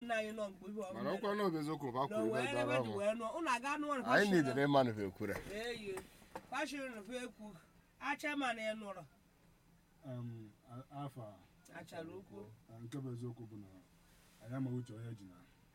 nna anyị nọ mgbe ihe mana ọkwa na obeziokwu ba na kwuru wee ibe ebe dara dị mụ wee nụọ ụnụ aga nụọ na anyị nidere ịmanụ ha ekwure eyi kwashiri na ekwu acha ma na ịnụrụ Em, a- afa achara ukwu a, nke bụ eziokwu bụ na anyị amaghị uche onye ji na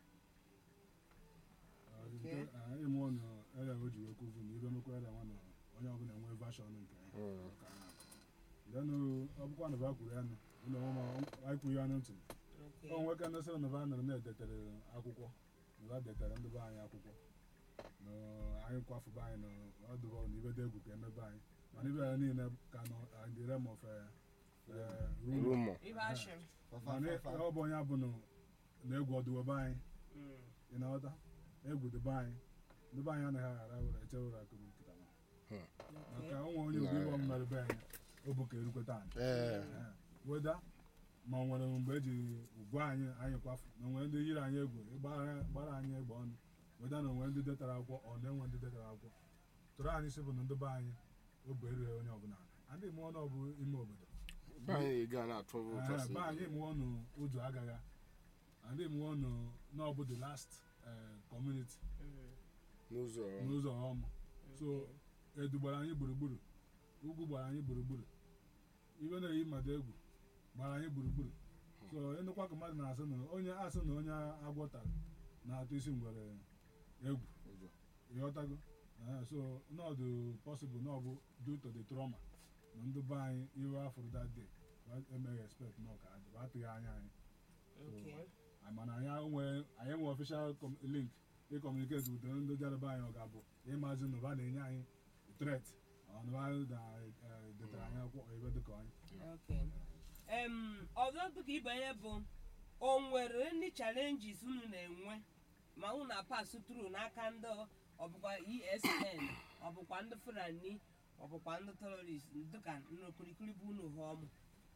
Okay. ịmụ ọnụ ere o ji wee kwuvu na ibe mekwa ere nwa na onye ọbụla nwee vashọn nke ya Mm. Ka na- lenụ ọ bụkwa na ba kwuru ya nụ ụlọ ọma anyị kwuru ya ntị ọ nwe ka ndesịrị na ba nọrọ na-edetere akwụkwọ na ba detere ndị be anyị akwụkwọ na anyị kwafụba anyị na ọdụbọ na ibe dị egwu ka emebe anyị mana ibe ya niile ka nọ at the realm of eh, eh, rumor. rumọ ibe ashim mana ọ bụ onye abụ na egwu ọdụwebe anyị ị na-aghọta egwu dịbe anyị ndị be anyị anaghị aghara were eche were akụrụ nkịta ma maka onwe onye obi ịbọ mmerụ be anyị o bụ ka erukweta anyị ee Eh, weda ma ọ nwere mgbe eji gwa anyị anyị kwafu na onwere ndị yiri anyị egwu ịgbara gbara anyị egbe ọnụ weda na onwere ndị detara akwụkwọ ọ na-enwe ndị detara akwụkwọ tụrụ anyị si bụ na ndị be anyị obu erughị onye ọbụla adịghị m ọnụ ọbụ ime obodo be anyị ga na-atụ ụtọ Eh, si be anyị mụọ nụ ụjọ agaghị adịghị mụọ nụ n'ọbụ the last eh, community n'ụzọ n'ụzọ ọmụ so edu gbara anyị gburugburu ugwu gbara anyị gburugburu ibe na-eyi mmadụ egwu gbara anyị gburugburu so ịnụkwa ka mmadụ na-asị na onye asị na onye agwọ tara na-atụ isi ngwere egwu ụzọ ịghọtago Eh, so nọdụ possible na ọ bụ due to the trauma na ndị be anyị iwe afụrụ that day wa emeghị expect na ọka adị wa atụghị anya anyị Ah, mana anyị nwee anyị nwee official com- link ịkọmuniketi with ndị jaraba anyị ọ ga-abụ ịmazi na ụba na-enye anyị threat ọnụba na-edetara anyị akwụkwọ ebe dịka anyị em ọzọ dịka ibe ihe bụ o nwere ndị challenges unu na-enwe ma unu na-apasụ tru n'aka ndị ọbụkwa esn ọbụkwa ndị fulani ọbụkwa ndị terorist dịka n'okirikiri bụ unu ha ọmụ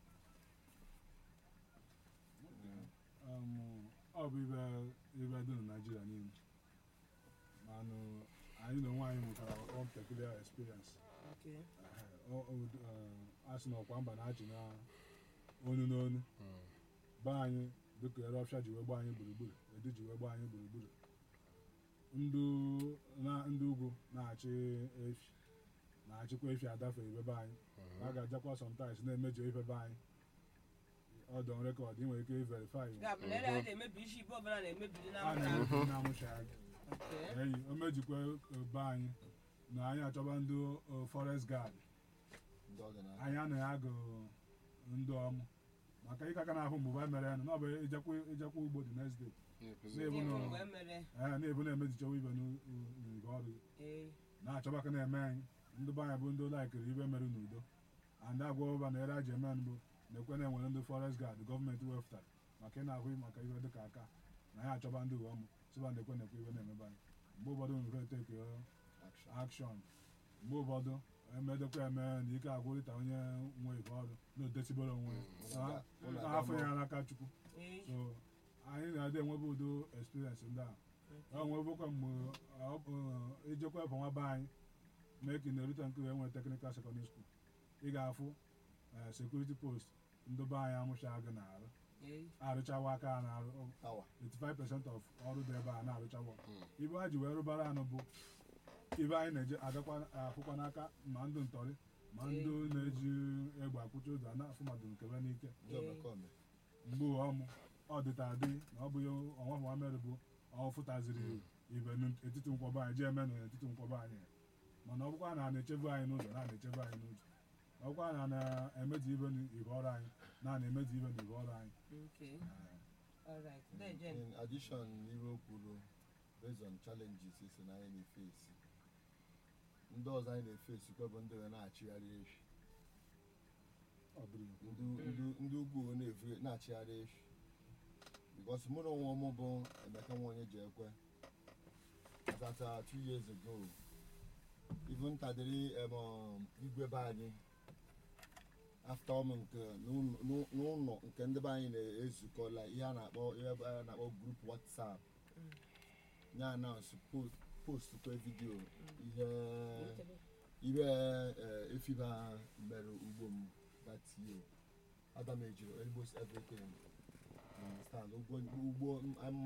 Um, ọ bụ ibe ibe dị na naijiria niile manụ anyị na onwe anyị nwetara one peculiar experience Okay. Eh, ọ- ọ- eh, a sị na ọkwa mba na-achị na onu n'onu be anyị dịka ere ọfịa ji wee gba anyị gburugburu edu ji wee gba anyị gburugburu ndụ na ndị ugwu na-achị efi na-achịkwa efi adafe ibebe anyị a ga-ajakwa sometimes na-emejọ ifebe anyị ọdọ rekọd ị nwere ike verify ga-abụ na ere a na-emebi isi ibe ọbụla na-emebiri na a mba na-emebi na-amụchaghị Okay. eyi o mejikwa be anyị na anyị achọba ndị uh, forest guard ndị ọ ga na anyị anaghị agụ ndị ọmụ maka ịka aka na-ahụ mgbe anyị mere ya na ọ bụ ijekwa ijekwa ugbo the next day Ndị na-ebu bụ na mgbe mere ee na-ebu na-emezichawa ibe n'igwe ọrụ ee na-achọba ka na-eme anyị ndị be anyị bụ ndị laikiri ibe mere n'udo and agwa ụba na ere aji eme mbụ na-ekwe na enwere ndị forest guard gọọmenti wepụtara maka ị na-ahụ maka ibe dịka aka na anyị achọba ndị uwe ọmụ sịba na-ekwe na-ekwe ibe na-emebe anyị mgbe ụfọdụ nwere teki action akshọn mgbe ụfọdụ emedekwa eme na ike agwụrịta onye nwe ibe ọrụ na odesibere onwe ya Ụlọ na aga afọ ya n'aka chukwu ee so anyị na-adị enwebe udo experience ndị a ọ nwebụkwa mgbe ọ bụ, ijekwa ebe nwa be anyị mee ka ị na-erute nke wee nwere teknikal sekọndịrị skuul ị ga-afụ eh, security post ndị be anyị amụcha gị na-arụ ee arụchawa aka ha na-arụ awa 85% of ọrụ dị ebe a na-arụchawa ibe ha ji wee rụbara anụ bụ ibe anyị na-eje agakwa afụkwa n'aka ma ndị ntọrị ma ndị na-eji egbe akwụcha ụzọ na-afụ mmadụ nkebe n'ike ndị omekome mgbe ọmụ ọ dịta adị na ọ bụghị ọnwa nwa mere bụ ọ fụtaziri ibe n'etiti nkwọba anyị jee eme n'etiti nkwọba anyị mana ọ bụkwa na a na-echebe anyị n'ụzọ na a na-echebe anyị n'ụzọ ọ bụkwa na a na-emezi ibe n'ibe ọrụ anyị na a na-emezi ibe n'ibe ọrụ anyị okay Eh, alright dejen in addition n'ihe o kwuru based on challenges isi na anyị na-efesi ndị ọzọ anyị na-efesi kwa bụ ndị wee na-achịgharị efi ọ bụrụ ya. ndị ndị- ndị ugwu wee na-efe- na-achịgharị efi because mụ na onwe m bụ emeka nwa onye ji ekwe that uh, two years ago even ntadịrị em, um, igwe be anyị after ọmụ nke n'ụlọ- n'ụ- n'ụlọ nke ndị be anyị na-ezukọ la ihe a na-akpọ ihe a na-akpọ group whatsapp ya announce post post kwa vidio ihe ihe eh, efiba mere ugbo m that year adam ejiri almost everything You understand ugbo ugbo m-